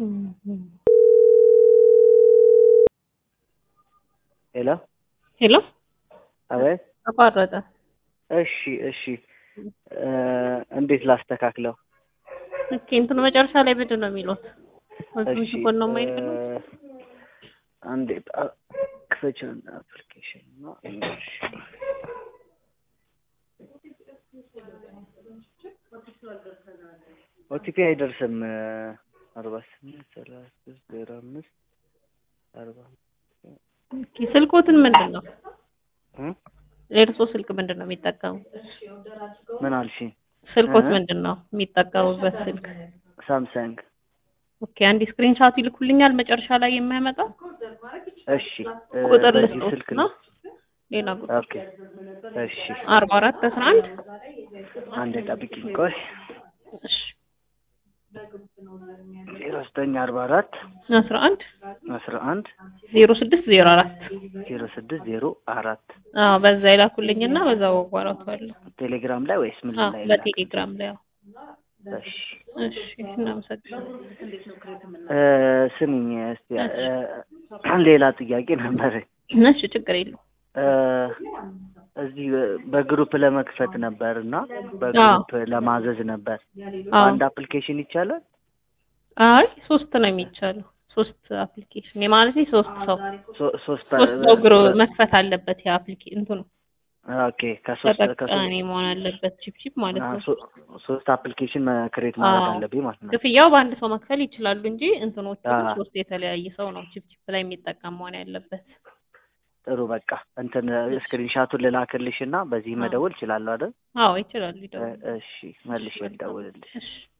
ሄሎ ሄሎ አቤት። ተቋረጠ። እሺ እሺ እ እንዴት ላስተካክለው? ኦኬ እንትኑ መጨረሻ ላይ ምንድን ነው የሚሉት? እሺ ጎን ነው የማይል እ አንዴ ጣ- ክፈችው አፕሊኬሽን ነው። እሺ ኦቲፒ አይደርስም። አርባ ስምንት ሰላሳ ሶስት ዜሮ አምስት አርባ ኦኬ ስልኮትን ምንድን ነው እ የእርሶ ስልክ ምንድን ነው የሚጠቀሙ? ምን አልሽኝ? ስልኮት እ? ምንድን ነው የሚጠቀሙበት ስልክ? ሳምሰንግ ኦኬ አንድ ስክሪንሻት ይልኩልኛል መጨረሻ ላይ የሚያመጣው እሺ እ ቁጥር በዚህ ልስጦት ስልክ ነው ነው። ሌላ ቁጥር ኦኬ እሺ አርባ አራት አስራ አንድ አንዴ ጠብቂኝ ቆይ እሺ ዜሮ ዘጠኝ አርባ አራት አስራ አንድ አስራ አንድ ዜሮ ስድስት ዜሮ አራት ዜሮ ስድስት ዜሮ አራት አዎ በዛ ይላኩልኝና በዛው አጓራቷለሁ። ቴሌግራም ላይ ወይስ ምን አዎ ላይ? በቴሌግራም ላይ አዎ። እሺ እሺ እናመሰግናለን። እ ስሚኝ እስቲ እ ሌላ ጥያቄ ነበረኝ። እሺ ችግር የለውም። እ እዚህ በግሩፕ ለመክፈት ነበር እና በግሩፕ ለማዘዝ ነበር። አዎ አንድ አፕሊኬሽን ይቻላል? አይ ሶስት ነው የሚቻለው። ሶስት አፕሊኬሽን የማለቴ ሶስት ሰው ሶ- ሶስት ሶስት ሰው ግሮ መክፈት አለበት። የአፕሊኬሽን እንትኑ ኦኬ ከሶስት ተጠቃሚ ከሶስት መሆን አለበት። ቺፕ ቺፕ ማለት አ፣ ነው። ሶ- ሶስት አፕሊኬሽን ክሬት ማድረግ አዎ። አለብኝ ማለት ነው። ክፍያው በአንድ ሰው መክፈል ይችላሉ እንጂ እንትኖቹ አዎ። ሶስት የተለያየ ሰው ነው ቺፕ ቺፕ ላይ የሚጠቀም መሆን ያለበት። ጥሩ በቃ እንትን ስክሪንሻቱን ልላክልሽ እና በዚህ አዎ። መደወል እችላለሁ አይደል? አዎ ይችላሉ። እ- ይደውሉ። እሺ መልሼ ልደውልልሽ። እሺ